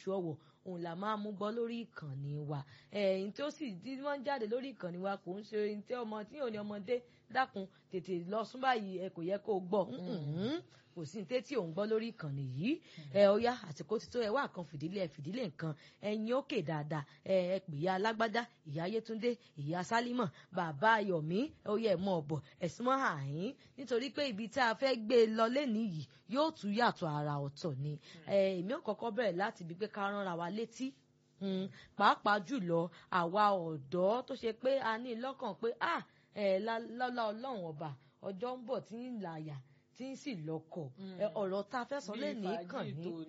oṣù ọ̀wọ̀ òun là máa mú gbọ́ lórí ìkànnì wa ẹ̀yìn tó sì tí wọ́n ń jáde lórí ìkànnì wa kò ń ṣe ohun tí ọmọ tí ò ní ọmọdé dákun tètè lọ sún báyìí ẹ kò yẹ kó gbọ́ kò sí ní tí ò ń gbọ́ lórí ìkànnì yìí ẹ ó yá àsìkò ti tó ẹ wá kan fìdílé ẹ fìdílé nǹkan ẹyin òkè dáadáa ẹ ẹ pè ya alágbádá ìyá yétúndé ìyá sálímọ̀ bàbá ayọ̀mí ó yẹ mọ́ ọ̀bọ̀ ẹ̀sìn mọ́ àhín nítorí pé ibi tá a fẹ́ gbé e lọ lẹ́nìí yìí yóò tún yàtọ̀ àrà ọ̀tọ̀ ni èmi ò kọ́kọ́ bẹ̀rẹ̀ láti ibi pé ká ránra wa létí pàápàá jùlọ àwa ọ̀dọ́ tó ṣe pé a ní lọ́kàn pé ah lọ́lá ọlọ́run ọba ọjọ́ ń bọ̀ tí ń làyà tí ń sì lọ́kọ̀ ọ̀rọ̀ tá a fẹ́ sọ lẹ́nu kàn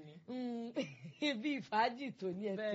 ní bí ìfàájì tó ní ẹ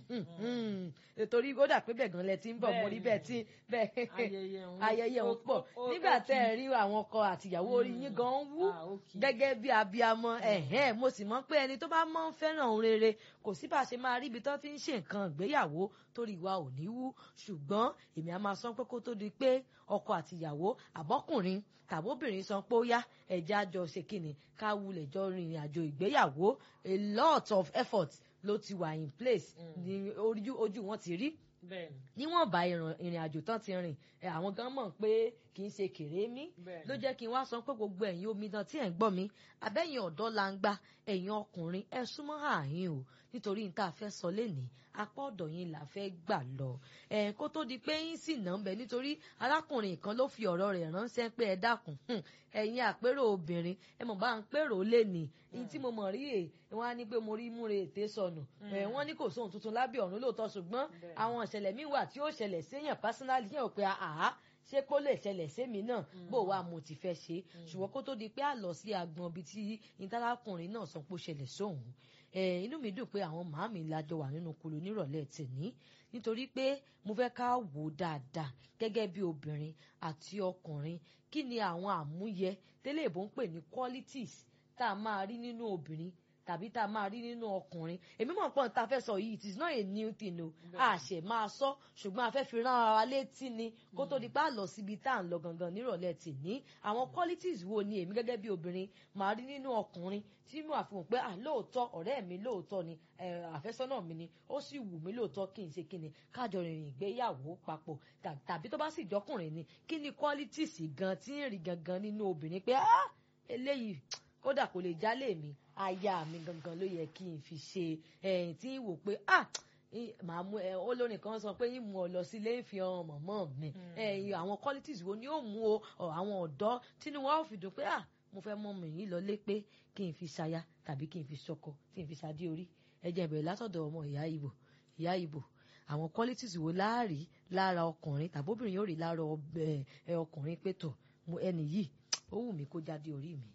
ṣeun torí ó dà pé bẹ́ẹ̀ gan lẹ ti ń bọ̀ mo rí bẹ́ẹ̀ tí bẹ́ẹ̀ ayẹyẹ ń pọ̀ nígbà tẹ́ ẹ rí àwọn ọkọ àtìyàwó orí yín gan ń wú gẹ́gẹ́ bí abiyamọ ẹ̀hẹ́n mo sì mọ̀ pé ẹni tó bá mọ̀ ń fẹ́ràn òun rere kò sí bá a ṣe máa rí ibi tó ti ń ṣe nǹkan ìgbéyàwó torí wa ò ní wú ṣùgbọ́n èmi á máa sọ pé kó tó di pé ọkọ àtìyàwó àbọ́kùnrin tàbóbìnrin sọ pé ó yá ẹ̀já jọ ṣe kíni ká wulẹ̀ jọ rìnrìn àjò ìgbéyàwó a lot of effort ló ti wà in place ní ojú wọn ti rí níwọ̀n bá ìrìn àjò tán ti rìn àwọn gan mọ̀ pé kì í ṣe kèrémí ló jẹ́ kí n wá sọ pé gbogbo ẹ̀yin omidan tí ẹ̀ ń gbọ́ mi abẹ́yìn ọ̀dọ́ la ń gbá ẹ̀yin ọkùnrin ẹ súnmọ́ ààyìn o nítorí n tá a fẹ́ sọ lénìí apá ọ̀dọ̀ yín là fẹ́ gbà lọ ẹ̀ kó tó di pé yín sì nà ń bẹ nítorí arákùnrin kan ló fi ọ̀rọ̀ rẹ̀ ránṣẹ́ pé ẹ dákun ẹ̀yin àpérò obìnrin ẹ mọ̀ bá ń pérò lénìí ní tí mo mọ̀ rí è wọ́n á ní pé mo rí múre ètè sọnù wọ́n ní kò sóhun tuntun lábẹ́ ọ̀run lóòótọ́ ṣùgbọ́n àwọn ìṣẹ̀lẹ̀ míì wà tí ó ṣẹlẹ̀ séèyàn pásínálì yẹn ò pé àá ṣé kó lè ṣẹlẹ̀ sémi náà bó wa mo ti fẹ́ ṣe ṣùgbọ́n kó tó di pé a lọ sí agbọn bíi tí ìtàlákùnrin náà sọ pé ó ṣẹlẹ̀ sóhun inú mi dùn pé àwọn màámi lájọ wà nínú kulu nírọ̀lẹ́ tèní nítorí pé mo fẹ́ ká wò dáadáa gẹ́gẹ́ bí obìnrin àti ọkùnrin kí ni àwọn àmúyẹ tẹ́lẹ̀ ìbò ń pè ní qualities tá a máa rí nínú obìnrin tàbí tá a máa rí nínú ọkùnrin èmi mọ̀ pọ́n tá a fẹ́ sọ yìí it is not a new thing o a ṣe máa sọ ṣùgbọ́n a fẹ́ fi rán ara létí ni kó tó di pé a lọ síbi tá à ń lọ gangan nírọ̀lẹ́ tì ní àwọn qualities wo ni èmi gẹ́gẹ́ bí obìnrin máa rí nínú ọkùnrin tí mo àfihàn pé à lóòótọ́ ọ̀rẹ́ mi lóòótọ́ ni àfẹ́sọ́nà mi ni ó sì wù mí lóòótọ́ kí n ṣe kí ni kájọ rìnrìn ìgbéyàwó papọ̀ tàbí tó bá sì jọkùnrin ni kí ni qualities gan tí ń rí gangan nínú obìnrin pé ah eléyìí kódà kò lè jálè mi aya mi gangan ló yẹ kí n fi ṣe ẹyìn tí wò pé ah màá mú ẹ olórin kan sọ pé yín mú ọ lọ sí ilé ìfi ọrùn mọ̀mọ́ mi ẹyìn àwọn qualities wo ni ó mú o àwọn ọ̀dọ́ tínú wọn ò fi dùn pé ah mo fẹ́ mọ mi yìí lọlé pé kí n fi ṣaya tàbí kí n fi ṣọkọ kí n fi ṣadé orí ẹ jẹ́ ìbẹ̀rẹ̀ látọ̀dọ̀ ọmọ ìyá ìbò ìyá ìbò àwọn qualities wo láàrí lára ọkùnrin tàbóbìnrin yóò rí lára ọkùnrin pé tọ̀ ẹni yìí ó wù mí kó jáde orí mi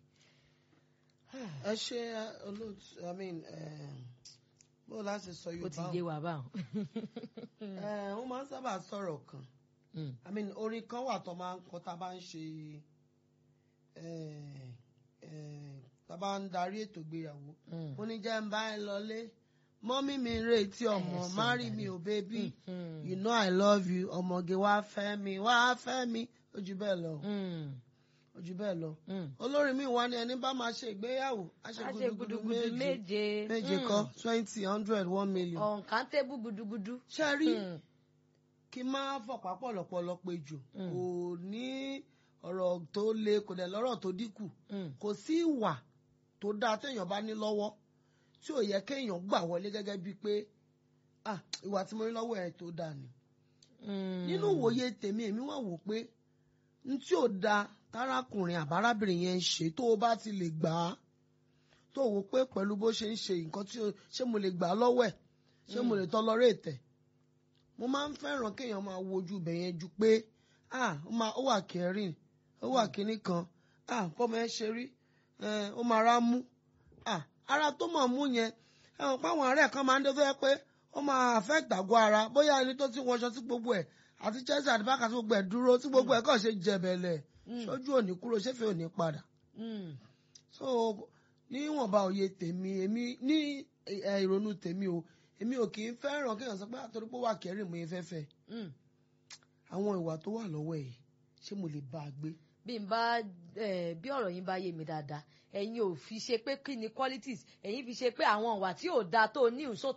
ẹ ṣe olóòtú i mean bó láti sọ yorùbá ó ti yé wa báwọn. wọ́n máa ń sábà sọ̀rọ̀ kan i mean orin kan wà tó máa ń kọ tá a bá ń ṣe tá a bá ń darí ètò ìgbéyàwó ó ní jẹ́ ń bá ẹ lọlé mọ́mí mi retí ọmọ marry me o baby you know i love you ọmọge wá fẹ́ mi wá fẹ́ mi ó jù bẹ́ẹ̀ lọ ojú bẹ́ẹ̀ lọ. olórin mi wá ní ẹni bá máa ṣe ìgbéyàwó a ṣe gudugudu méje méje kọ twenty hundred one million. ọ̀nkàntébù gudugudu. ṣe rí kí n máa fọ̀pá pọ̀lọpọ̀lọ pé jù kò ní ọ̀rọ̀ tó le kò dẹ̀ lọ́rọ̀ tó dínkù kò sí ìwà tó dáa téèyàn bá ní lọ́wọ́ tí ò yẹ kéèyàn gbà wọlé gẹ́gẹ́ bíi pé ìwà tí mo ní lọ́wọ́ ẹ̀ tó dáa ni. nínú ìwòye tèmi èmi wà wò pé n tí ò dáa tárákùnrin àbárábìnrin yẹn ń ṣe tó o bá ti lè gbà á tó o wò pé pẹ̀lú bó ṣe ń ṣe nǹkan tí ṣé mo lè gbà á lọ́wọ́ ẹ̀ ṣé mo lè tọ́lọ́rẹ́ ètẹ̀ mo máa ń fẹ́ràn kéèyàn máa wojú ibẹ̀ yẹn ju pé ó wà kẹrin ó wà kínní kan bọ́mọ ẹ ṣe rí ó máa rá mú ara tó mọ̀ mú yẹn ẹ̀wọ̀n páwọn àárẹ̀ kan máa ń dé tó yẹ pé ó máa affect àgọ́ ara bóyá ẹni tó ti wọṣọ sí gbogbo ẹ̀ àti chelsea àti bákà tí gbogbo ẹ̀ dúró tí gbogbo ẹ̀ kàn ṣe jẹ̀bẹ̀lẹ̀ sójú òní kúrò ṣéfẹ́ òní padà. so níwọ̀nba òye tèmi èmi ní ìrònú tèmi o èmi ò kì í fẹ́ràn kéèyàn sọ pé àtọ́rí pé wà kẹrin mo yẹn fẹ́fẹ́ àwọn ìwà tó wà lọ́wọ́ ẹ̀ ṣé mo lè bá a gbé. bí n bá bí ọ̀rọ̀ yín bá yé mi dáadáa ẹ̀yin ò fi ṣe pé kí ni qualities ẹ̀yin fi ṣe pé àwọn ìwà tí ò dáa tó ní ìṣó